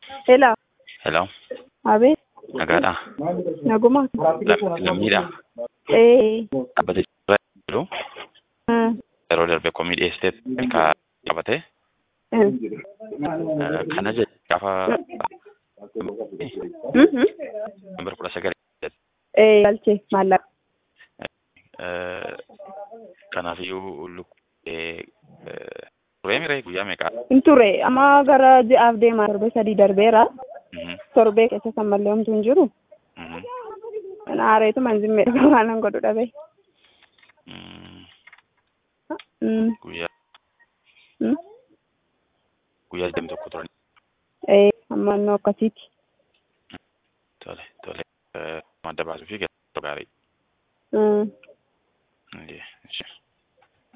Hello. Hello. Abeet. Nagaadha. Naguma. Lammiidha. Eh. Dhaabbata jiru Ah. yeroo darbe komii dhiyeessitee ka qabate Eh. kana jedhe gaafa Mhm. nambara kudha sagalii Eh. Galchee maallaqa. kanaafiyyuu lukkee turee miree guyyaa meeqaa? Hin ture amma gara ji'aaf deemaa torbee sadii darbeera. Torbee keessa kan mallee homtuu hin jiru. Aareetu manzimmee dhugaa waanan godhu dhabe. Mm. Guyyaa Mm. guyyaa digdami tokko turan. Eh. Amma annoo akkasiiti. Tole tole madda baasuu fi gaarii. Mm. Ishee.